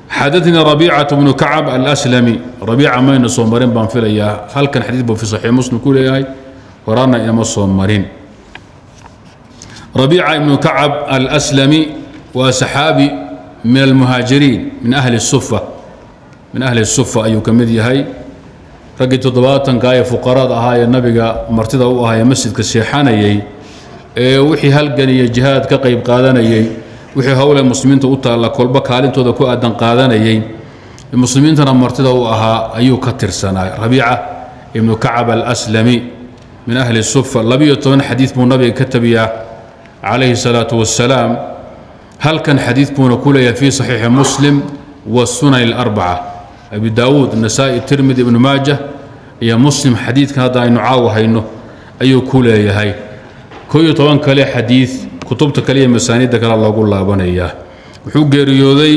xadaثnii رaبيcaة بن كacب الأسلمي رaبيica mayna soo marin baan filayaa halkan xadiid buu fi صaxiix muslim ku leeyahay horaana inama soo marin رaبيica iبن كacب الأسلمي waa saxaabi min الmuhaajiriin min أhli الsufa min ahli الsufa ayuu ka mid yahay raggii toddobaatanka ee fuqaraad ahaa ee nabiga martida u ahaa ee masjidka seexanayay ee wixii halgan iyo jihaad ka qayb qaadanayay wixii howle muslimiinta u taalla kolba kaalintooda ku aadan qaadanayay muslimiintana martida u ahaa ayuu ka tirsanaa rabiica ibnu kacab alslami min ahli sufa labiyo toban xadiid buu nabiga ka tabiyaa calayhi salaatu wassalaam halkan xadiid buuna ku leeyahay fii saxiixi muslim wasunan اlarbaca abi daawuud nasaa-i tirmidi ibnu maaja iyo muslim xadiidkan hadda aynu caawa hayno ayuu ku leeyahay ko iyo toban kale xadiid kutubta kale iyo masaaniidda kale loogu laabanayaa wuxuu geeriyooday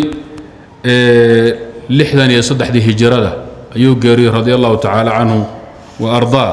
lixdan iyo saddexdii hijirada ayuu geeriyey radi allahu tacaala canhu wa ardaa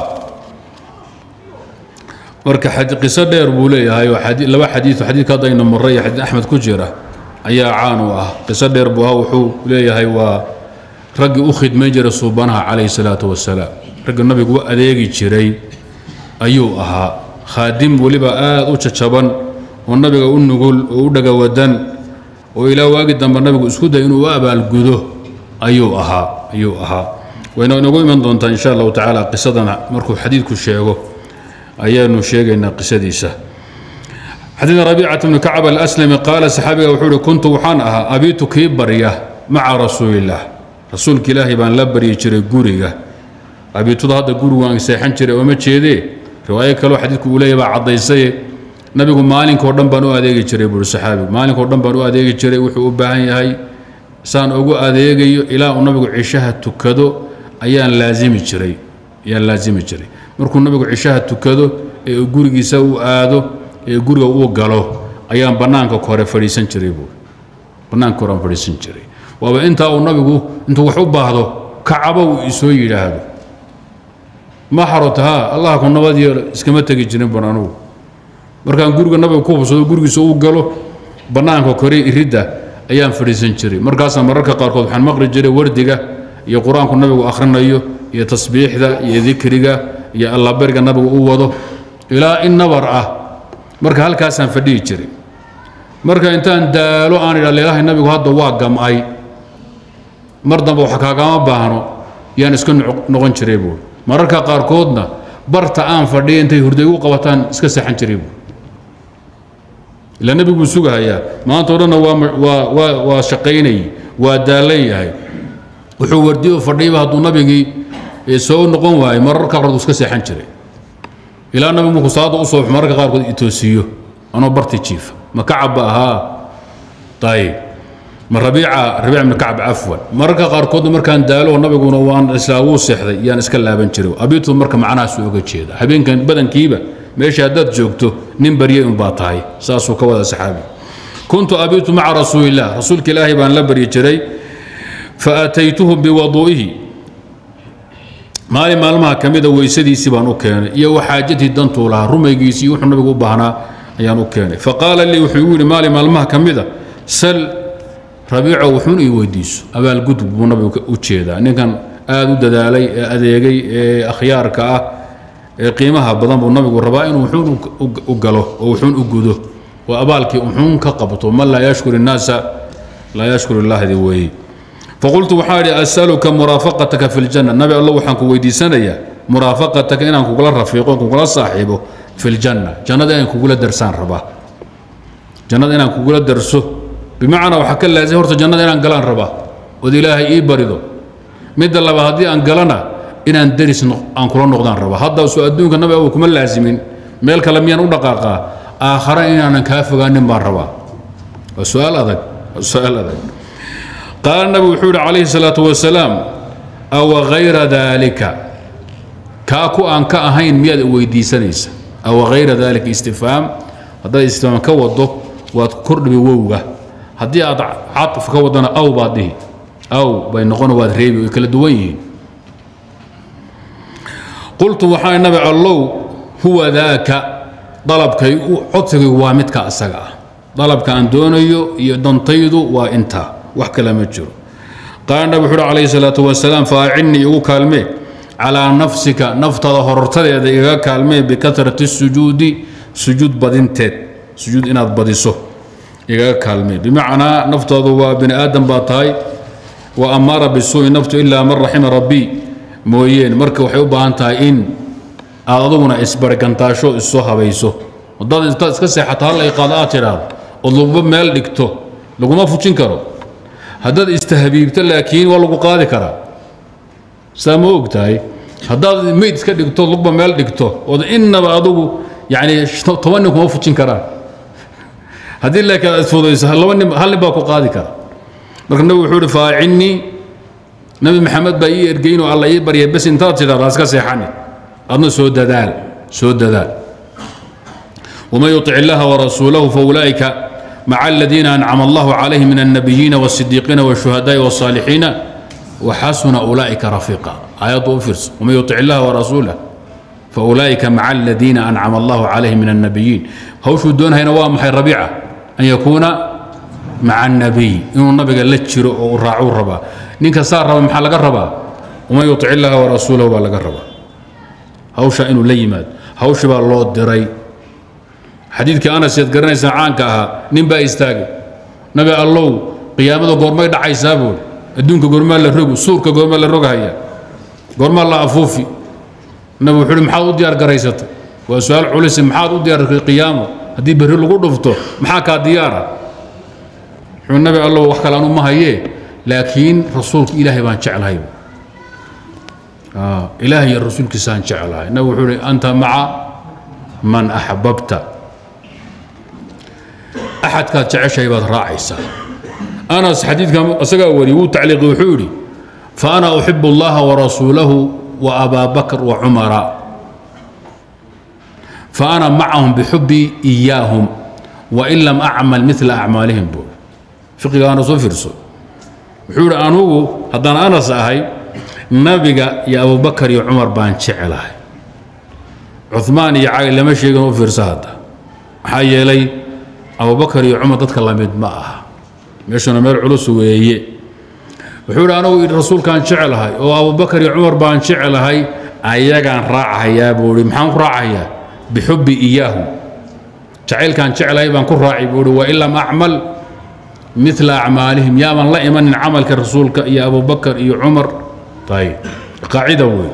marka qiso dheer buu leeyahay oo laba xadiid xadiidka hadda aynu marray iyo xadiid axmed ku jira ayaa caan u ah qiso dheer buu ah wuxuu leeyahay waa raggii u khidmayn jiray suubanaha calayhi salaatu wasalaam raggii nabigu u adeegi jiray ayuu ahaa khaadim weliba aad u jajaban oo nabiga u nugul oo u dhagawadan oo ilaa waagi dambe nabigu isku day inuu u abaalgudo ayuu ahaa ayuu ahaa wayna inagu iman doontaa insha allahu tacaala qisadana markuu xadiidku sheego ayaanu sheegaynaa qisadiisa xadiid rabiicata bnu kacab alaslami qaala saxaabiga wuxuu uhi kuntu waxaan ahaa abiitu kii barya maca rasuulillaah rasuulka ilaahay baan la baryi jiray guriga abiituda hadda gurigu aan seexan jiray ooma jeedee riwaayo kaleo xadiidku uu leeyahy baa caddaysaye nabigu maalinkao dhan baan u adeegi jiray buuri saxaabigu maalinkao dhan baan u adeegi jiray wuxuu u baahan yahay saan ugu adeegayo ilaa uu nabigu cishaha tukado ayaan laazimi jiray ayaan laazimi jiray markuu nabigu cishaha tukado ee gurigiisa u aado ee guriga uu galo ayaan bannaanka kore fadhiisan jiray buuri bannaanka kore aan fadhiisan jiray waaba intaa uu nabigu intuu wax u baahdo kacaba uu isoo yidhaahdo ma xarota ha allah ku nabad yeelo iskama tegi jirin ban anugu markaan guriga nabiga ku hubsado gurigiisa uu galo bannaanka kore iridda ayaan fadhiisan jiray markaasaa mararka qaarkood waxaan maqli jiray wardiga iyo qur-aanku nabigu akhrinayo iyo tasbiixda iyo dikriga iyo allaberiga nabigu u wado ilaa in nabar ah marka halkaasaan fadhihi jiray marka intaan daalo aan idha leelahay nabigu hadda waa gam'ay mar dambe wax kaagama baahno yaan iska noqon jiray buuri mararka qaarkoodna barta aan fadhiya intay hurday u qabataan iska seexan jiray buuri ilaa nebiguu sugahayaa maanta o dhanna waa waa shaqaynayay waa daalan yahay wuxuu wardiyo fadhiyba hadduu nabigii soo noqon waayey mararka qaarkood iska seexan jiray ilaa nabigu markuu salaada u soo mararka qaarkood itoosiiyo anoo barti jiifa ma kacabba ahaa ayib ma rabiica rabiic ibnu kacab cafwan mararka qaarkoodna markaan daalo nabiguna waan islaa wuu seexday yaan iska laaban jiray abiitu marka macnahaasuu oga jeeda habeenkan badankiiba meesha haddaad joogto nin baryay unbaa tahay saasuu ka wada saxaabi kuntu abiitu maca rasuulillaah rasuulka ilaahay baan la baryi jiray fa ataytuhu biwaduu'ihi maalin maalmaha ka mida weysadiisii baan u keenay iyo waxaajatii dantuu lahaa rumaygiisii iyo wuxuu nabigu u baahnaa ayaan u keenay faqaala lii wuxuu igu yidhi maalin maalmaha ka mida sal rabiico wuxuun ii weydiiso abaalgudub buu nabigu u jeedaa ninkan aad u dadaalay ee adeegay ee akhyaarka ah ee qiimaha badan buu nabigu rabaa inuu wuxuun u galo oo wuxuun u gudo oo abaalkii wuxuun ka qabto man laa yashkur innaasa laa yashkur illahdi weeye faqultu waxaa idhi asaluka muraafaqataka fi ljanna nabi alla waxaan ku weydiisanayaa muraafaqataka inaan kugula rafiiqo kugula saaxiibo fi ljanna jannada inaan kugula darsaan rabaa jannada inaan kugula darso bimacnaa waxaa ka laazim horta jannada inaan galaan rabaa ood ilaahay ii barido midda labaad haddii aan galana inaan deris aan kula noqdaan rabaa hadda soo adduunka nabi abu kuma laazimin meel kale miyaan u dhaqaaqaa aakhara inaanan kaa fogaanin baan rabaa waa su-aal adag waa su-aal adag qaala nabigu wuxuu yidhi calayhi salaatu wasalaam awa hayra daalika kaa ku aan ka ahayn miyaad weydiisanaysa awa hayra daalika istifhaam haddaad istifhaam ka wado waad kordhibi wowga haddii aad caطf ka wadana aw baad dhihi aw bay noqon waad reebi way kala duwan yihiin qultu waxaa nabi allow huwa daaka dalabkay codsigaygu waa midka asaga ah dalabka aan doonayo iyo dantaydu waa intaa wax kale ma jiro qaala nabig wuxuu uhi calayhi salaatu wasalaam faacinnii igu kaalmee calaa nafsika naftada horortadeeda igaga kaalmee bikatrati sujuudi sujuud badinteed sujuud inaad badiso igaga kaalmee bimacnaa naftoodu waa bini aadam baa tahay wa amaara bisuui naftu ilaa man raxima rabbii mooyeen marka waxay u baahan tahay in aad aduguna isbargantaasho issoo habayso hadaad intaad iska seexato hal ay qaado aad tidhaahdo ood laguba meel dhigto laguma fujin karo haddaad istahabiibto laakiin waa lagu qaadi karaa saa ma og tahay haddaad meyd iska dhigto lugba meel dhigto ood innaba adugu yani toban nin kuma fujin karaan haddii laakiin aad isfudayso laba nin hal nin baa ku qaadi kara marka nabigu wuxuu ihi faacinnii nabi maxamed baa ii ergeynoo alla ii barya bes intaad tidhahdaa iska seexani adna soo dadaal soo dadaal ومن يطع الله ورسوله فأولئك مع الذين أنعم الله عليهم من النبيين والصديقين والشهداء والصالحين وحسن أولئك رفيقا آيات أفرس ومن يطع الله ورسوله فأولئك مع الذين أنعم الله عليهم من النبيين هوشو دون هنا وامحي ربيعة أن يكون مع النبي إنه النبي قال لتشر وراعوا الربا نينك صار ربا محل الربا ومن يطع الله ورسوله ولا الربا هوشا إنه ليمات هوشا بالله الدري xadiidkii anas eed garanaysaa caanka ahaa nin baa istaagay nabi allow qiyaamada goormay dhacaysaa buuri adduunka goormaa la rogu suurka goormaa la rogahaya goormaa la afuufi nabi wuxuu uhi maxaad u diyaar garaysatay waa su-aal culise maxaad u diyaartay qiyaamo haddii berri lagu dhufto maxaa kaa diyaara wuxuu nabi allow wax kale anu ma hayee laakiin rasuulka ilaahay baan jeclahay ilaahay iyo rasuulkiisaan jeclahay nabi wuxuu uhi anta maca man axbabta axadkaad jeceshahay baad raacaysaa anas xadiidka isagaa wariye wuu tacliiqi wuxuu yidhi fa ana uxibu allaha warasuulahu wa abaa bakr wa cumara fa ana macahum bixubii iyaahum wain lam acmal mila acmaalihim buuri fiqiga anas u fiirso wuxuu yidhi anugu haddaan anas ahay nabiga iyo abubakar iyo cumar baan jecelahay cumaan iyo cali lama sheegin u fiirsa hadda maxaa yeelay abubakar iyo cumar dadka lamid ma aha meeshuna meel culus weeye wuxuu idhi anugu rasuulkaan jecelahay oo abubakar iyo cumar baan jecelahay ayagaan raacahayaa buu ihi maxaan ku raacahayaa bixubbi iyaahum jacaylkaan jecelahay baan ku raaci buu ihi wain lam acmal mila acmaalihim yaaban la imanin camalka rasuulka iyo abubakar iyo cumar ayib qaacida wey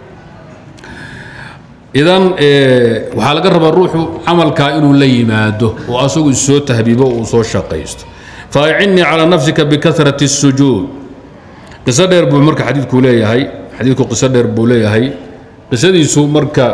idan waxaa laga rabaa ruuxu camalkaa inuu la yimaado oo asagu isoo tahbiibo uu soo shaqaysto faacinnii calaa nafsika bikarat الsujuud qiso dheer buu marka xadiidku leeyahay xadiidku qiso dheer buu leeyahay qisadiisu marka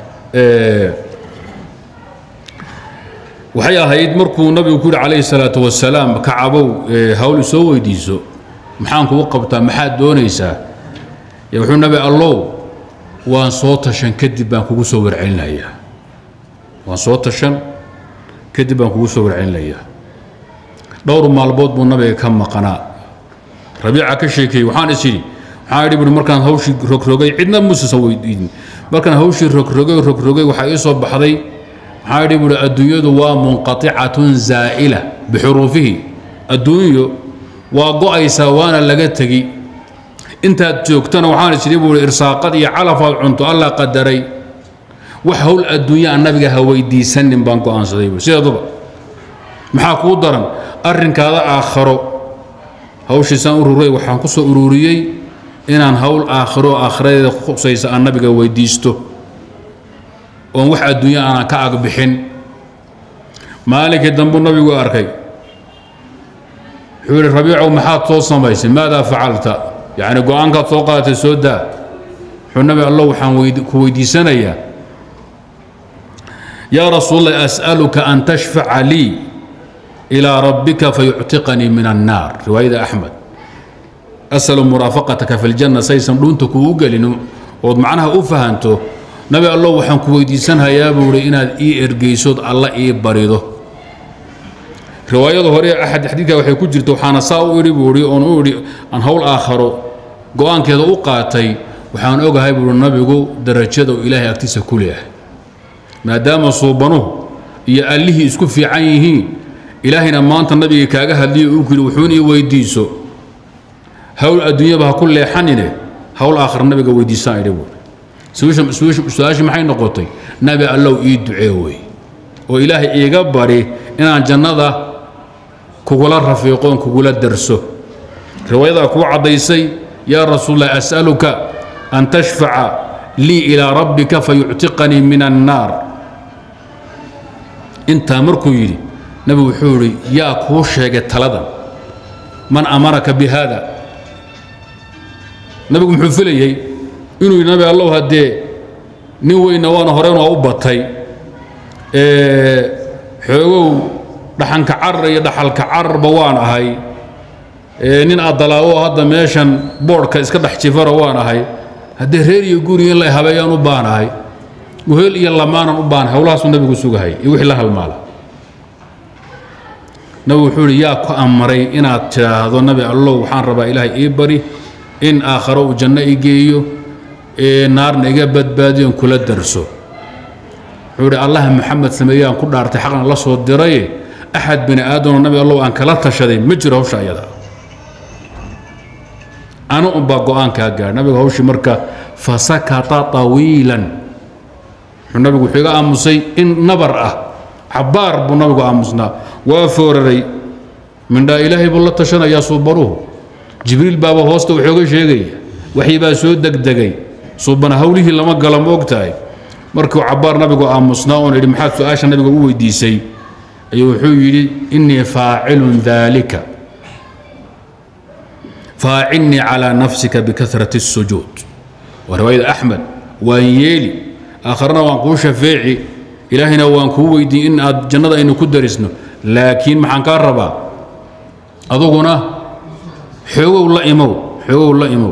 waxay ahayd markuu nabigu ku yihi calayhi الsalaaةu wasalaam kacabow hawl isoo weydiiso maxaan kugu qabtaa maxaad doonaysaa wuxuu nabi allow waan soo tashan kadib baan kugu soo warcelinayaa waan soo tashan kadib baan kugu soo warcelinayaa dhowr maalmood buu nabiga ka maqanaa rabiica ka sheekeeyey waxaan is idhi waxaan idhi buhi markaan hawshii rogrogay cidna muusasan weydiinin markaan hawshii rogrogay rogrogay waxaa ii soo baxday waxaan idhi buhi adduunyadu waa munqaticatun zaa'ila bixuruufihi adduunyo waa go'aysaa waana laga tegi intaad joogtana waxaan isiri buui irsaaqad iyo calafaad cunto alla qadaray wax hawl adduunya aan nabiga ha weydiisanin baan go'aansaday buui sideeduba maxaa kuu daran arrinkaada aakharo hawshiisaan ururay waxaan ku soo ururiyey inaan hawl aakhiro aakhiradeeda khusaysa aan nabiga weydiisto oon wax adduunya aanan ka agbixin maalinkii dambuu nabigu arkay wuxuu yihi rabiicow maxaad soo samaysay maadaa facalta yacni go-aankaad soo qaadatay soo daa wuxuu nabi allo waxaan ku weydiisanayaa yaa rasuulallah as'aluka an tashfaca lii ilaa rabbika fayuctiqanii min annaar riwaayada axmed asalu muraafaqataka fi ljanna saysan dhuunta kuugu gelin ood macnaha u fahanto nabi allo waxaan ku weydiisanhayaa buu ihi inaad ii ergeysood alla ii barido riwaayada hore axad xadiidka waxay ku jirta waxaana saa u idhi buu ihi oon u idhi aan hawl aakharo go-aankeeda u qaatay waxaan ogahay buuhi nabigu darajada uu ilaahay agtiisa ku leeyahay maadaama suubanuhu iyo allihii isku fiican yihiin ilaahayna maanta nabiga kaaga hadliyo uu kuyidhi wuxuun ii weydiiso hawl adduunyaba ha ku leexanine hawl aakhira nabiga weydiisaan idhi buuri su-aashii maxay noqotay nabi allow ii ducee wey oo ilaahay iiga bari inaan jannada kugula rafiiqoon kugula darso riwaayadaa kuu caddaysay yaa rasuulallah as'aluka an tashfaca lii ilaa rabbika fayuctiqanii min annaar intaa markuu yidhi nabigu wuxuu idhi yaa kuu sheegay taladan man amaraka bi haada nabigu muxuu filayey inuu yidhi nabi allow haddee nin weyna waana horeen waa u batay xoogow dhaxanka carar iyo dhaxalka cararba waan ahay nin adalaawo hadda meeshan boodhka iska dhex jifara waan ahay haddee reer iyo guri in la habeeyaan u baanahay wehel iyo lamaanan u baanahay howlahaasuu nabigu sugahay iyo wixii la halmaala nabigu wuxuu ihi yaa ku amray inaad tidhaahdo nabi allow waxaan rabaa ilaahay ii bari in aakharo uu janno i geeyo ee naarna iga badbaadiyon kula darso wuxuu ihi allah maxamed sameeyaan ku dhaartay xaqna la soo diraye axad bini aadamo nabi allow aan kala tashaday ma jiro hawsha ayada anu unbaa go-aankaa gaar nabiga hawshii marka fasakata طawiilan wuxuu nabigu wuxuu iga aamusay in nabar ah cabaar buu nabigu aamusnaa waa fooraray mindhaa ilaahay buu la tashanayaa suubanuhu jibriil baaba hoosta waxooga sheegaya waxyi baa soo degdegay suubana hawlihii lama gala ma og tahay markuu cabaar nabigu aamusnaa oon idhi maxaad su-aasha nabiga u weydiisay ayuu wuxuu yidhi innii faacilun daalika faacilnii calaa nafsika bikahrati الsujuud waa riwaayada axmed waan yeeli aakharana waan kuu shafeeci ilaahayna waan kuu weydiin in aad jannada aynu ku darisno laakiin maxaan kaa rabaa aduguna xoogow la imow xoogow la imow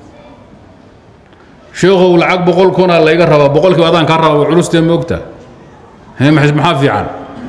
sheekhow lacag boqol kunaa layga rabaa boqolkiiba adaan kaa rabaa waa culustee moogta maxaa fiican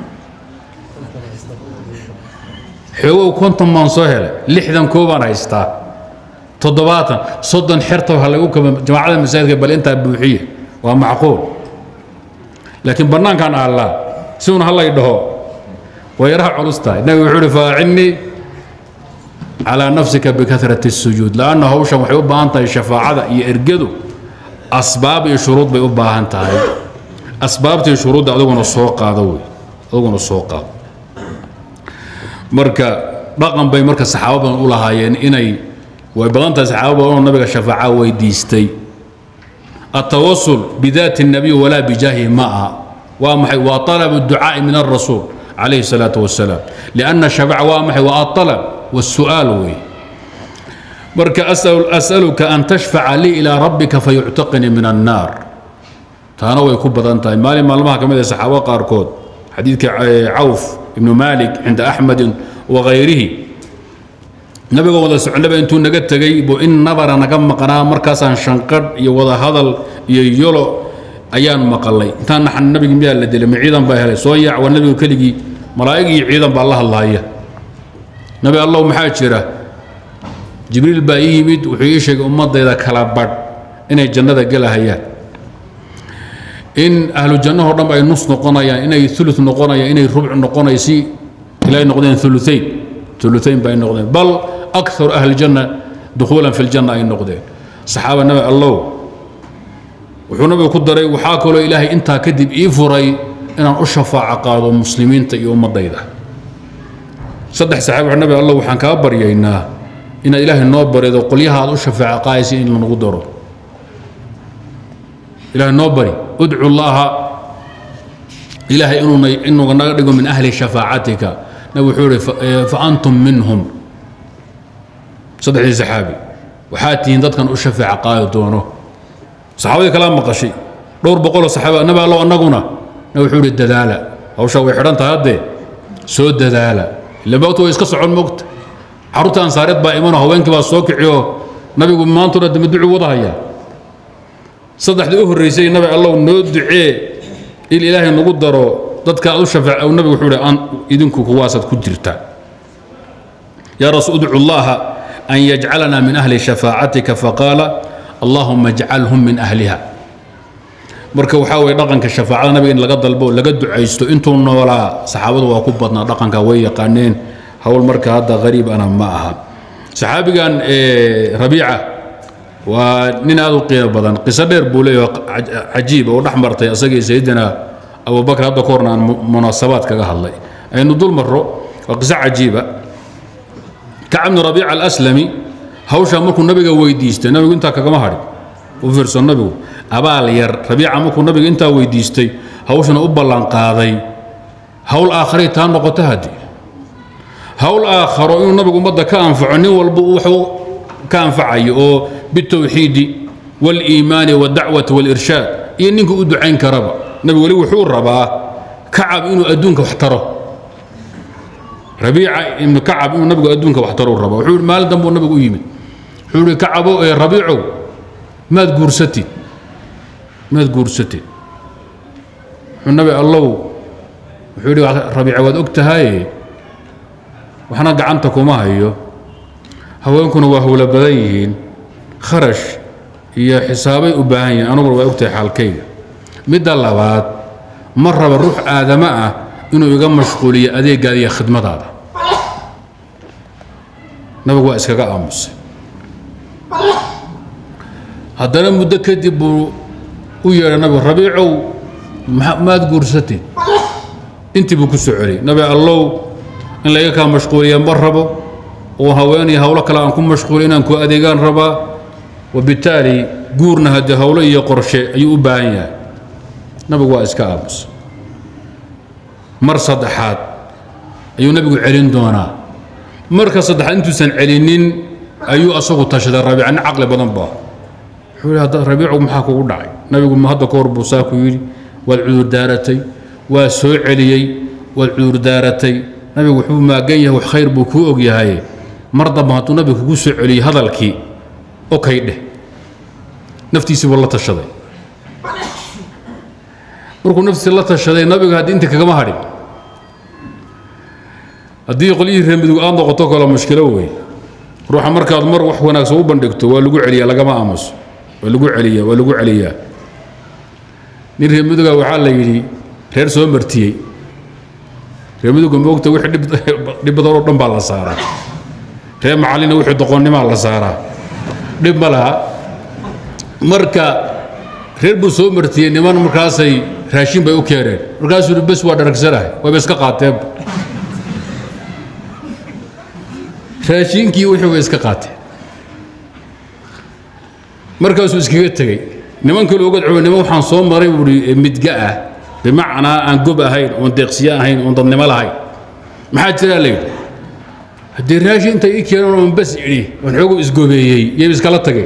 xoogow konton baan soo helay lixdan koobaan haystaa toddobaatan soddon xerta ha lagu kaba jamaacada masaajidka bal intaa buuxiya waa macquul laakiin bannaankan aallaa siuna hallay dhaho way yaraha culus tahay nabigu wuxuu uhi faacilnii calaa nafsika bikahrati الsujuud lanna hawshan waxay u baahan tahay shafaacada iyo ergadu asbaab iyo shuruud bay u baahan tahay asbaabtii shuruudda aduguna soo qaado wey aduguna soo qaado marka dhaqan bay marka saxaabo badan u lahaayeen inay way badan tahay saxaabo badan oo nabiga shafaaca weydiistay التوسل بذات النبي ولا بجاهه معها وامحي وطلب الدعاء من الرسول عليه الصلاة والسلام لأن الشفاعة وامحي والطلب والسؤال وي برك أسأل أسألك أن تشفع لي إلى ربك فيعتقني من النار تانا ويكون بدن تاي مالي مالما كما صحابة قاركود حديث عوف ابن مالك عند أحمد وغيره nabiga wada socnaba intuu naga tegey buu in nabara naga maqnaa markaasaan shanqadh iyo wada hadal iyo yolo ayaan maqalay intaan naxan nabigi miyaa la dilay ma ciidan baa helay soo yaac waa nabigu keligii malaa'ig iyo ciidan baa la hadlaaya nabi allow maxaa jira jibriil baa ii yimid wuxuu ii sheegay ummadayda kala badh inay jannada gelahayaan in ahlu jannahoo dhan ay nus noqonayaan inay ulu noqonayaan inay rubc noqonay si ilay noqdeen uluayn uluayn ba ay noqdeen bal akar ahli janna dukhuulan fi ljanna ay noqdeen saxaaba nabi allow wuxuu nabigu ku daray waxaa kaloo ilaahay intaa kadib ii furay inaan u shafaaco qaado muslimiinta iyo ummadayda saddex saxaaba nabi allow waxaan kaa baryaynaa inaad ilaahay noo barido qolyaha aad u shafaaco qaadaysa in lanagu daro ilaahay noo bari udcu llaaha ilaahay inuu naga dhigo min ahli shafaacatika nabi wuxuu ihi fa antum minhum saddexdii saxaabi waxaa tihiin dadkan u shafeeca qaadi doono saxaabadii kalaa maqashay dhowr boqoloo saxaaba nabi allow annaguna nabi wuxuu ihi dadaala hawshaa way xidhan tahay haddee soo dadaala ila moogta way iska socon moogta carruurta ansaareed baa imanoo haweenkii baa soo kiciyoo nabigu maantuna dama ducu wadahayaa saddexdii u horraysay nabi allow noo ducee il ilaahay nagu daro dadka aad u shafeec nabigu wuxuu ihi idinku kuwaasaad ku jirtaa yaa rasuul udcu llaaha an yajcalana min ahli shafaacatika faqaala allahuma ajcalhum min ahliha marka waxaa weye dhaqanka shafaacada nabiga in laga dalbo laga ducaysto intuu noolaa saxaabadu waa ku badnaa dhaqanka way yaqaaneen howl marka hadda hariib ana ma aha saxaabigan rabiica waa nin aad u qiimo badan qiso dheer buu leeyahay cajiib oo dhex martay asagii sayidina abubakr hadda ka horna aan munaasabaad kaga hadlay aynu dul marro waa qiso cajiiba kacab bnu rabiica alaslami hawshaa markuu nabiga weydiistay nabigu intaa kagama hadhin u fiirso nabigu abaal yar rabiica markuu nabiga intaa weydiistay hawshana u ballanqaaday hawl aakharay taa noqoto haddii hawl aakharo inuu nabigu ummadda ka anfaco nin walba wuxuu ka anfacayo oo bitawxiidi wاliimaani wاdacwati wاlirshaad iyo ninka u ducayn karaba nabigu weli wuxuu rabaa kacab inuu adduunka wax taro rabiica ibnu kacab inuu nabigu adduunka wax taro raba wuxuu maalin dambuu nabigu u yimid wuxuu ihi kacabow ee rabiicow maad guursatid maad guursatid wuxuu nabi allow wuxuu yidhi rabiica waad og tahaye waxna gacanta kuma hayo haweenkuna waa howlo badan yihiin kharash iyo xisaabay u baahan yihiin anuguna waa ogtahay xaalkayga midda labaad ma raba ruux aadamo ah inuu iga mashquuliyo adeegaada iyo khidmadaada nabigu waa iskaga aamusay haddana muddo kadib buu u yeedhay nabigu rabiicow maad guursatid intii buu ku soo celiyey nabi allow in layga kaa mashquuliya ma rabo oo haween iyo hawlo kale aan ku mashquuliy inaan ku adeegaan rabaa wabitaali guurna haddii hawlo iyo qorshe ayuu u baahan yahay nabigu waa iska aamus mar saddexaad ayuu nabigu celin doonaa marka saddexaad intuusan celinin ayuu asagu tashaday rabiica nin caqli badan baa wuxuu yidhi hadda rabiicu maxaa kugu dhacay nabigu ma hadda ka hor buu saa ku yidhi waad cudurdaaratay waa soo celiyey waad cudurdaaratay nabigu wuxuu maagan yahay wax khayr buu kuu og yahay mar damba hadduu nabigu kugu soo celiyey hadalkii okay dheh naftiisii buu la tashaday markuu naftiisi la tashaday nabiga haddii inta kagama hadhin haddii qolyihii reemidugu aad noqoto kale mushkilo wey ruuxa markaad mar wax wanaagsan u bandhigto waa lagu celiyaa lagama aamuso waa lagu celiyaa waa lagu celiyaa nin reemiduga waxaa la yidhi reer soo martiyey reemiduga moogta wixii dhib badan oo dhan baa la saaraa reer macallina wixii doqonnimaa la saaraa dhib ma laha marka reer buu soo martiyey niman markaasay raashin bay u keeneen markaasuu yidhi bes waa dharagsanahay wayba iska qaateenba raashinkii wixii way iska qaateen markaasuu iskaga tegey niman kale oga cuma niman waxaan soo maray buuhi midga ah bimacnaa aan gob ahayn oon deeqsiye ahayn oon dadnimo lahayn maxaa jiraa layidhi haddii raashin intay ii keeneen oon bas idhi oon xoogu isgobeeyey yay iskala tagay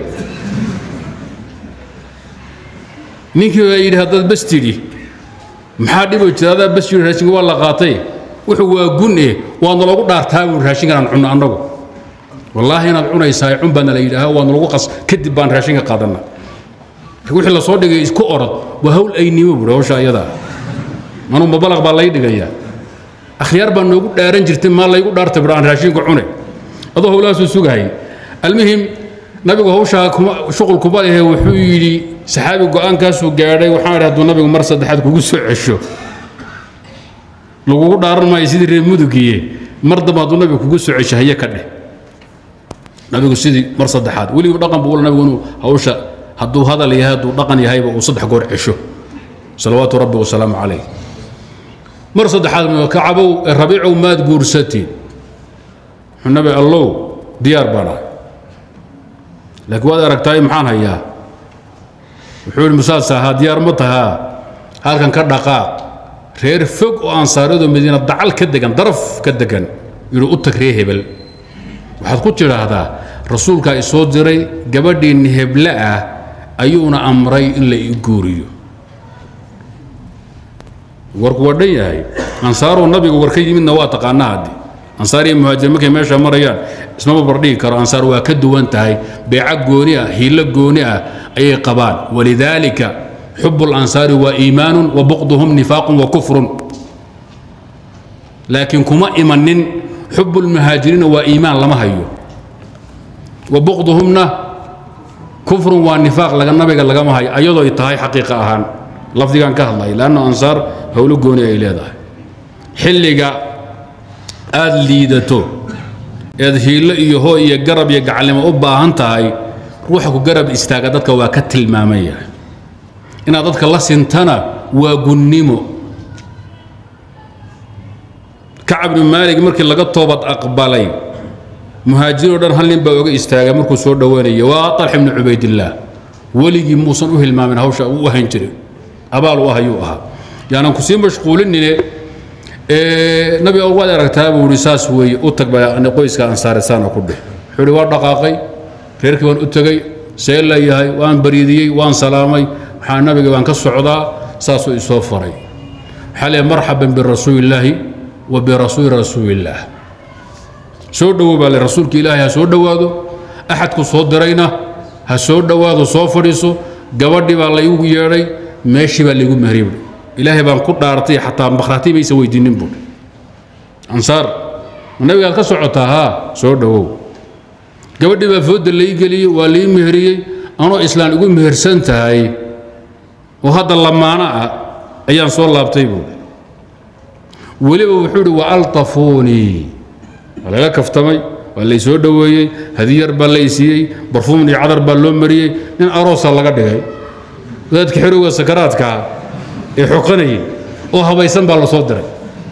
ninkii baa yidhi haddaad bas tidhi maxaa dhibo jira adaa bas yidhi raashinka waa la qaatay wuxuu waa gun eh waadna lagu dhaartaa buu raashinkan aan cunno annagu wallaahi inaad cunaysaa cun baana la yidhaaha waadna lagu qas kadib baan raashinka qaadanna wixii lasoo dhigay isku orod waa hawl aynimo buuri hawsha iyadaa anuu mabalaq baa lay dhigayaa akhyaar baa noogu dhaaran jirtay maa laygu dhaartay bur aan raashinka cunay adoo howlahaasuu sugahay almuhim nabigu hawshaa shuqul kuma lehe wuxuu yidhi saxaabi go-aankaasuu gaadhay waxaan idhi hadduu nabigu mar saddexaad kugu soo cesho lagugu dhaaran maayo sidii reer mudugiye mar dambe hadduu nabigu kugu soo cesho haye ka dheh nabigu sidii mar saddexaad weliba dhaqan buu nabigu inuu hawsha hadduu hadal yahay hadduu dhaqan yahayba uu saddex goor cesho salawaatu rabbi wasalaamu calayh mar saddexaad kacabow rabiicow maad guursatiin wuxuu nabi allow diyaar baan ahay laakiin waad aragtaay maxaan hayaa wuxuu yidhi musaas ahaa diyaar ma tahaa halkan ka dhaqaaq reer fog oo ansaariyadoo madiina dacal ka degan daraf ka degan yidhi u tag ree hebel waxaad ku tidhaahdaa rasuulkaa isoo diray gabadhiinni heble ah ayuuna amray in la ii guuriyo warku waa dhan yahay ansaaruu nabiga war ka yimidna waa taqaanaa haddi ansaar iyo muhaajir markay meesha marayaan ismama bardhigi karo ansaar waa ka duwan tahay beeca gooni ah hiilo gooni ah ayay qabaan walidaalika xubu اlansaari waa iimaanu wa buqduhum nifaaqun wa kufrun laakiin kuma imanin xubu lmuhaajiriina waa iimaan lama hayo wa buqduhumna kufrun waa nifaaq laga nabiga lagama hayo ayadoo ay tahay xaqiiqa ahaan lafdigan ka hadlaya lanna ansaar howlo gooni ay leedahay xilliga aad liidato eed hiillo iyo hoo iyo garab iyo gacalnimo u baahan tahay ruuxa ku garab istaaga dadka waa ka tilmaaman yahay inaad dadka la sintana waa gunnimo kacab ibnu maalig markii laga toobad aqbalay muhaajiriin o dhan hal nin baa oga istaagay markuu soo dhowaanayay waa talx ibnu cubaydillaah weligii muusan u hilmaamin hawsha u ahan jiray abaal u ah ayuu ahaa yaanan ku sii mashquulinine nabi waad aragtaa buu ihi saas weeye u tag baa qoyska ansaaresaana ku dheh wuxuu ihi waa dhaqaaqay reerkii waan u tegey see leeyahay waan bariidiyey waan salaamay waxaa nabiga baan ka socdaa saasuu isoo faray waxaa leeyahay marxaban birasuulillaahi wa birasuuli rasuulillaah soo dhowow baa le rasuulka ilaahay ha soo dhowaado axadku soo dirayna ha soo dhowaado soo fadhiiso gabadhii baa laygu yeedhay meeshii baa laygu mehriyey buui ilaahay baan ku dhaartay xataa makhraati maysa weydiinin buui ansaar ma nabigaad ka socotaa haa soo dhowow gabadhii baa fooda lai geliyey waa lai meheriyey anoo islaan igu mehersan tahay oo hadda lamaano ah ayaan soo laabtay buui weliba wuxuu idhi waaltafuunii waa laga kaftamay waa lay soo dhoweeyey hadiyar baa lay siiyey barfuum iyo cadar baa loo mariyey nin aroosa laga dhigay wadaadka xerowga sakaraadkaa ee xoqanayay oo habaysan baa la soo diray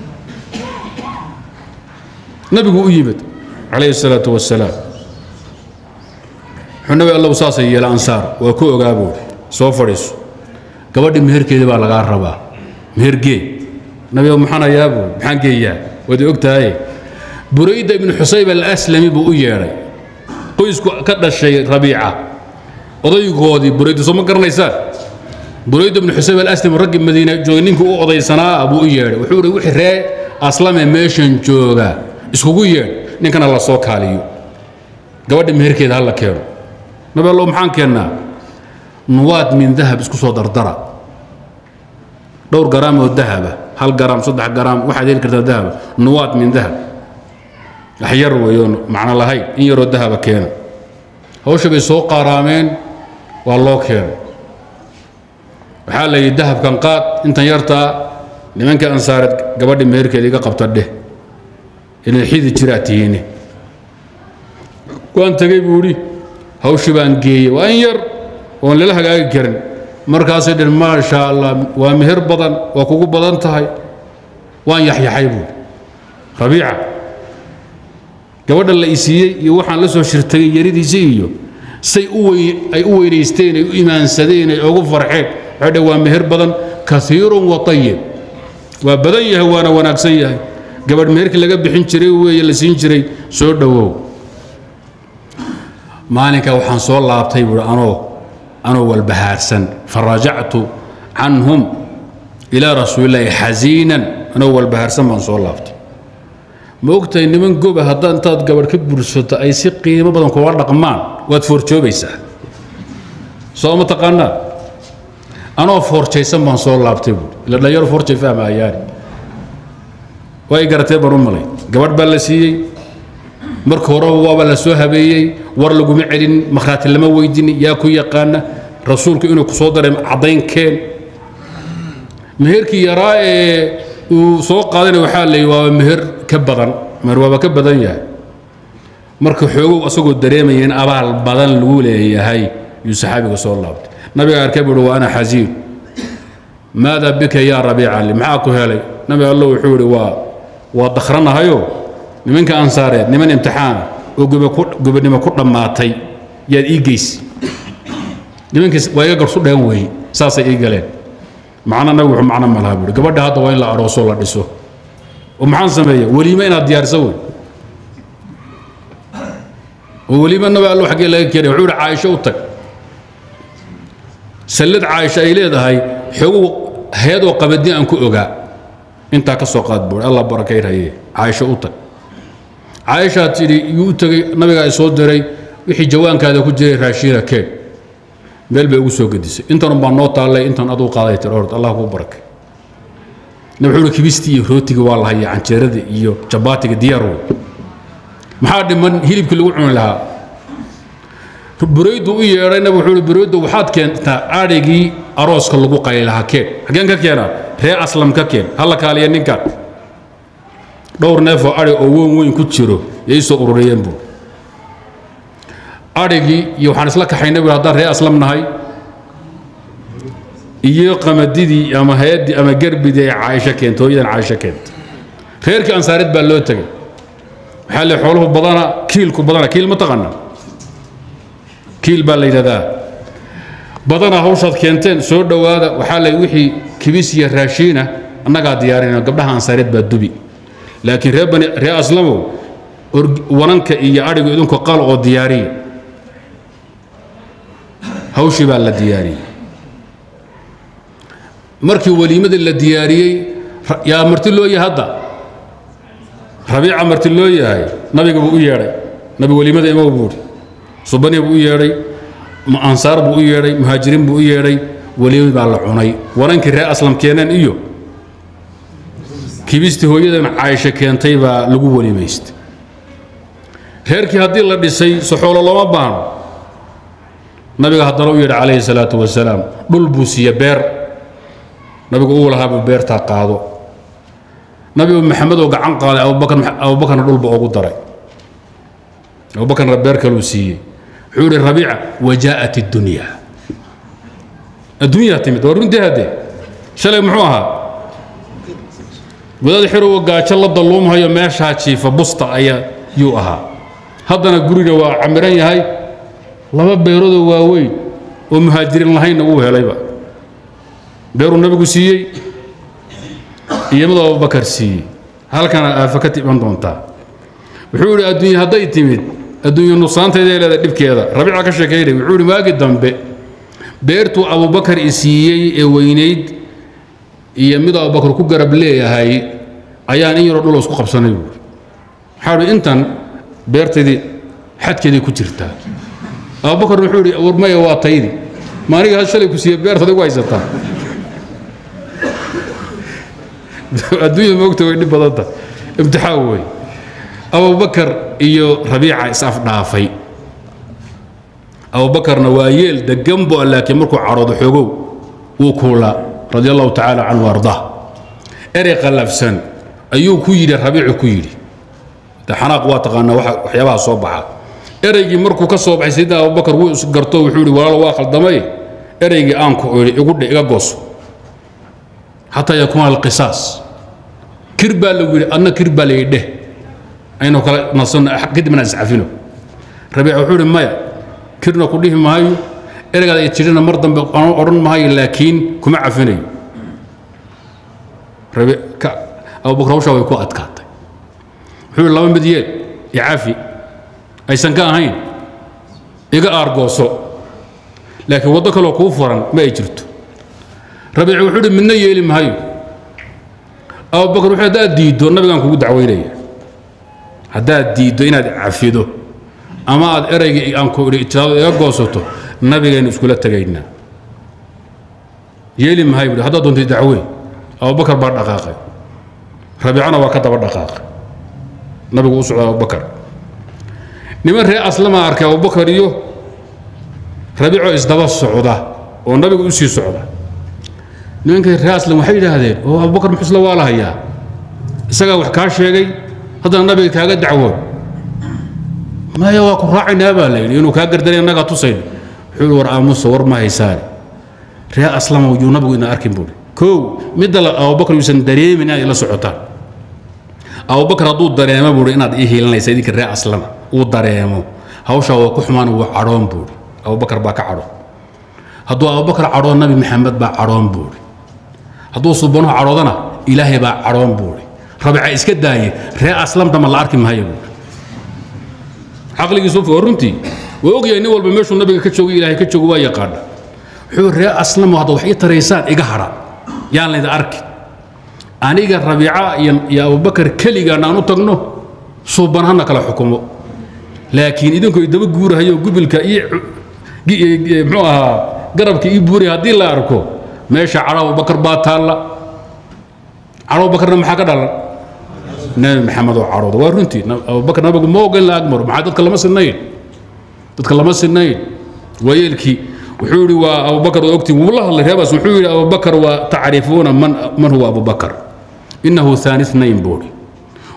nabigu u yimid calayhi salaatu wasalaam wuxuu nabi allow saasay yeela ansaar waa ku ogaa buuri soo fadhiiso gabadhii meherkeedii baa lagaa rabaa mehergee nabiga maxaan hayaa buuri maxaan geeyaa waad og tahaye burayda ibnu xusayb alaslami buu u yeedhay qoysku ka dhashay rabiica odaygoodii burayda soo ma garanaysaan burayda ibnu xusayb alaslami raggii madiina joogay ninkii u odaysanaa buu u yeedhay wuxuu ihi wixii ree aslame meeshan jooga iskugu yeedh ninkana la soo kaaliyo gabadha meherkeeda ha la keeno nabi allow maxaan keennaa nuwaad min dahab isku soo dardara dhowr garaam oo dahaba hal garaam saddex garaam waxaad heli kartaa dahaba nuwaad min dahab wax yar weeyoon macno lahayn in yaroo dahaba keena hawsha bay soo qaaraameen waa loo keenay waxaa la yidhi dahabkan qaad intan yartaa nimankii ansaareed gabadhi meherkeeda iga qabta dheh inay xidi jiraa tihiine waan tegey buu idhi hawshii baan geeyey waa in yar oon lala hagaagi karin markaasay dhen maasha allah waa meher badan waa kugu badan tahay waan yaxyaxay buui rabiica gabadha la isiiyey iyo waxaan la soo shirtagay yaridiisa iyo say ay u weynaysteen ay u imaansadeen ay ugu farxeen waxay dheh waa meher badan kaiirun wa ayib waa badan yahay waana wanaagsan yahay gabadh meherkii laga bixin jiray weeye la siin jiray soo dhowow maalinka waxaan soo laabtay buui anoo anoo walbahaarsan farajactu canhum ilaa rasuulillaahi xasiinan anoo walbahaarsan baan soo laabtay ma ogtahay niman goba haddaa intaad gabadh ka bursato ay si qiimo badan kula dhaqmaan waad foorjoobaysaa soo ma taqaanaa anoo foorjaysan baan soo laabtay buui ila dhalinyaro foorjay fahmayaani waa ay garatee baan u malay gabadh baa la siiyey marka horeba waaba la soo habeeyey war laguma celin makhraati lama weydinin yaa ku yaqaana rasuulku inuu ku soo daray caddaynkeen meherkii yaraa ee uu soo qaadana waxaa la yidhi waaba meher ka badan meher waaba ka badan yahay marka xoogow asagoo dareemaya in abaal badan lagu leeyahay yuu saxaabiga soo laabtay nabiga arkay buuhi wa ana xasiin maada bika yaa rabiica li maxaa ku helay nabi allo wuxuu yidhi waa waa dakhranahayo nimanka ansaareed niman imtixaana oo gobonimo ku dhammaatay yaad ii geysi nimankiis waa iga garsu dheen weeye saasay ii galeen macna nabi wuxuu macno malaha buuri gabadha hadda waa in la arooso la dhiso oo maxaan sameeya weliime inaad diyaarisa wey oo weliime nabi allo xaggee laga keenay wuxuu yidhi caaisho u tag sallad caaisho ay leedahay xogow hay-adoo qabadi aan ku ogaa intaa ka soo qaad buuri allah barakaynhaye caaisho u tag caaishaa tidhi yuu u tegey nabigaa i soo diray wixii jawaankaada ku jiray raashiina keen meel bay ugu soo gedisay intanun baa noo taallay intan aduu qaaday tir ord allah kuu barakay nabi wuxuu kibistii iyo rootiga waa la hayaa canjeerada iyo jabaatiga diyaar wey maxaa dhiman hilibkii lagu cuni lahaa buraydu u yeedhay nabi wuxuu ihi buraydu waxaad keentaa adhigii arooska lagu qali lahaa keen xaggeen ka keenaa ree aslam ka keen halla kaaliya ninkan dhowr neefoo adhi oo weyn weyn ku jiro yay soo ururiyeen buu adhigii iyo waxaan isla kaxaynay buu haddaan ree aslam nahay iyo qamadidii ama hay-addii ama gerbidii ay caaisho keentay hooyadan caaisho keentay reerkii ansaareed baa loo tegey waxaa le xooluhu badana kiilku badana kiil ma taqana kiil baa la yidhahdaa badana hawshaad keenteen soo dhowaada waxaa le wixii kibis iyo raashiina annagaa diyaarinayno gabdhaha ansaareed baa dubi laakiin ree bani ree aslamow wananka iyo adhigu idinku qal oo diyaariya hawshii baa la diyaariyey markii weliimadii la diyaariyey yaa marti loo yahay hadda rabiica marti loo yahay nabiga buu u yeedhay nabi weliimada imow buuhi subani buu u yeedhay ansaar buu u yeedhay muhaajiriin buu u yeedhay weliimad baa la cunay wanankii ree aslam keeneen iyo kibistii hooyadan caaisho keentay baa lagu weliimaystay reerkii haddii la dhisay soxoolo looma baahno nabiga haddana u yidhi calayhi salaatu wasalaam dhul buu siiye beer nabigu uu lahaabuu beertaa qaado nabigu maxamed oo gacan qaaday abubakarna dhulba ugu daray abubakarna beer kaluu siiyey wuxuu yidhi rabiica wajaa'at iddunya adduunyaa timid waa runtii haddee shalay muxuu ahaa wadaad xirowa gaajo la dalluumhayo meeshaa jiifa busta ayaa yuu ahaa haddana guriga waa camiran yahay laba beeroodoo waaweyn oo muhaajiriin lahaynna wuu helayba beeruu nabigu siiyey iyo mid abubakar siiyey halkana aafa ka timan doontaa wuxuu yidhi adduunya hadday timid adduunya nuqsaanteeday leedahay dhibkeeda rabiica ka sheekaynay wuxuu yidhi waagi dambe beertuu abubakar i siiyey ee weynayd iyo mid abubakar ku garab leeyahay ayaan in yaroo dhul isku qabsanay buuri waxaa idhi intan beertaydii xadkeeday ku jirtaa abubakar wuxuu yidhi warmaya waa taydi maaniga had shalay ku siiye beertaad igu haysataa adduunya moogta way dhib badanta imtixaan wey abubakar iyo rabiica is-afdhaafay abubakarna waa yeel degan bu laakiin markuu cadhoodo xoogow wuu kuulaa radi allahu tacaala canhu ardaa erey qallafsan ayuu ku yidhi rabiicu ku yidhi de xanaaq waa taqaanaa waxyaabaha soo baxa ereygii markuu ka soo baxay sayidina abubakar wuu isgarto wuxuu yidhi walaal waa khaldamay ereygii aanku idhi igu dhe iga gooso xataa yakuuna alqisaas kir baa lagu yidhi adna kir baa layidhi dheh aynu kala nasanno kadibna iscafino rabiic wuxuu yidhi maya kirna ku dhihi maayo ereygaad ay jirina mar dambe aan odhan maayo laakiin kuma cafinayo abubakar hawshaa way ku adkaatay wuxuu yidhi laba mid yeel icafi aysan ka ahayn iga aargooso laakiin waddo kaloo kuu furan ma ay jirto rabiic wuxuu yidhi midna yeeli maayo abubakar wuxuu haddaad diiddo nabigaan kugu dacwaynaya haddaad diiddo inaad cafido ama aad eraygii aan ku idhi ijraado iga goosato nabigaynu iskula tegaynaa yeeli mahay buhi haddaad doontay dacweyn abubakar baa dhaqaaqay rabiicana waa ka daba dhaqaaqay nabigu u socda abubakar niman ree aslama arkay abubakar iyo rabiicoo isdaba socda oo nabigu u sii socda nimankay ree aslam waxay yidhaahdeen oo abubakar muxusla waa la hayaa isagaa wax kaa sheegay haddana nabiga kaaga dacwoon maya waa ku raacaynaa baa layidhi inuu kaa gardanay annagaa tusayn wuxuu war aamusa war ma haysaane ree aslama yuu nabigu ina arkin buuri kow midda la abubakar yuusan dareemin inaad ila socotaan abubakar hadduu dareemo buuri inaad ii hiilanaysa idinka ree aslama uu dareemo hawshaa waa ku xumaan wuu cadhoon buuri abubakar baa ka cadhoon hadduu abubakar cadhoon nabi maxamed baa cadhoon buuri hadduu subanuhu cadhoodana ilaahay baa cadhoon buuri rabica iska daaye ree aslamtama la arki maayo buuri caqligiisu waa runtii waa ogyahay nin walba meeshuu nabiga ka joogay ilaahay ka joogo waa yaqaana wuxuu ree aslamo hadda wax ii taraysaan iga hadha yaan layda arki aniga rabiica iyo iyo abubakar keligaan aan u tagno suuban hana kala xukumo laakiin idinku daba guurahayo gubilka iyo muxuu ahaa garabka ii buuraya haddii la arko meesha cadho abubakar baa taalla cadho abubakarna maxaa ka dhalan nabi maxamed oo cadhooda waa runtii abubakar nabigu ma ogan la agmaro maxaa dadka lama sinayn dadka lama sinayn waayeelkii wuxuu yidhi waa abubakar oo ogtiin wuu la hadlay reebaas wuxuu yidhi abubakar waa tacrifuuna man man huwa abubakar innahu haani nayn buuri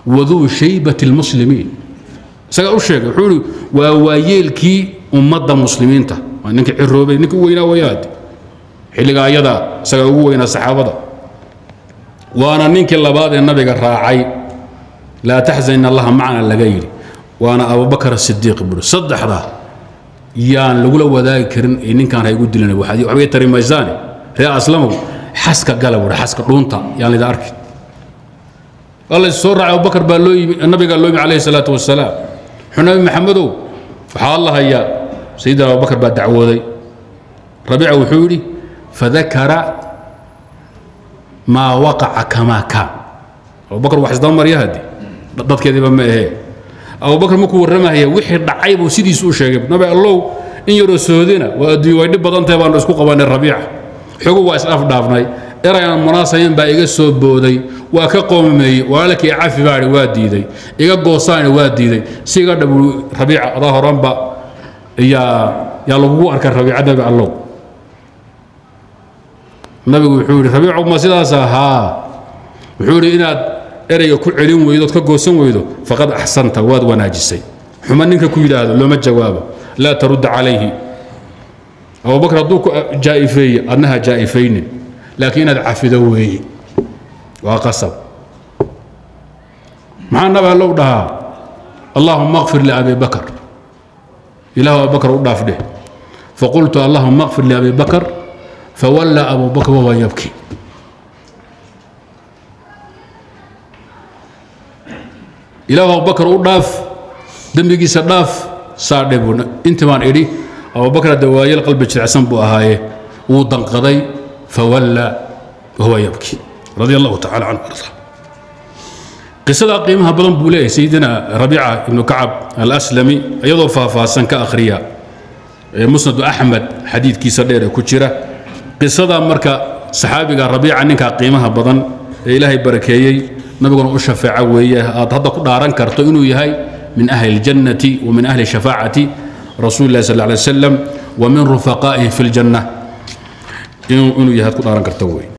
waduu shaybati lmuslimiin isagaa u sheegay wuxuu ihi waa waayeelkii ummadda muslimiinta waa ninkii ciroobay ninkii u weynaa wayaade xilligaa ayada isagaa ugu weynaa saxaabada waana ninkii labaad ee nabiga raacay laa taxzan in allaha macna laga yidhi waana abubakar sidiiq buuri saddexda yaan lagula wadaagi karin ee ninkaan ha igu dilan waxbay tari maysaane ree aslamow xaska gala buuri xaska dhuunta yaan lida arki alla soo raacay abubakar baa loo yimi nabigaa loo yimi calayhi salaatu wasalaam wuxuu nabi maxamedow waxaa la hayaa sayidina abubakar baa dacwooday rabiica wuxuu yidhi fadakara maa waqaca kamaa kaan abubakar wax isdaba marya haddi dadkeediiba ma ahee abubakar markuu warramahaya wixii dhacay buu sidiisu u sheegay nabi allow in yaroo soodina waa adduunya way dhib badantahay baanu isku qabanay rabiica xogu waa is afdhaafnay erayaan munaasabayn baa iga soo booday waa ka qoomameeyey walaalkii cafi baai waa diiday iga goosaani waa diiday si iga dhabu rabiica adaa horanba yaa yaa lagugu arkay rabiica nabi allow nabigu wuxuu yidhi rabiicu ma sidaas ahaa wuxuu yidhi inaad ereyga ku celin weydo ood ka goosan weydo faqad axsanta waad wanaajisay xuma ninka ku yidhaahdo looma jawaabo laa tarudda calayhi abubakar hadduu ku jaa'ifeeye adnaha jaa'ifaynin laakiin inaad cafido weeye waa qasab maxaa nabi allow dhahaa allahuma akfir liabi bakar ilahu abubakar u dhaaf dheh faqultu allahuma akfir liabi bakar fawalla abu bakr wahuwa yabki ilahu abubakar u dhaaf dembigiisa dhaaf saa dhe buu intii baan idhi abubakar hadda waayel qalbi jirecsan buu ahaaye wuu danqaday fawalla wahuwa yabki radia allahu tacala canhu arda qisadaa qiimaha badan buu leeyahay sayidina rabiica ibnu kacab alaslami iyadoo faahfaahsan ka akhriya musnadu axmed xadiidkiisa dheer ee ku jira qisada marka saxaabiga rabiica ninkaa qiimaha badan ee ilaahay barakeeyey nabiguna u shafeeca weeye aad hadda ku dhaaran karto inuu yahay min ahli اljannati wa min ahli shafaacati rasuuli اllahi sal ه alay wasalam wa min rufaqaa'ihi fi اljanna inuu yahay ad ku dhaaran karto wey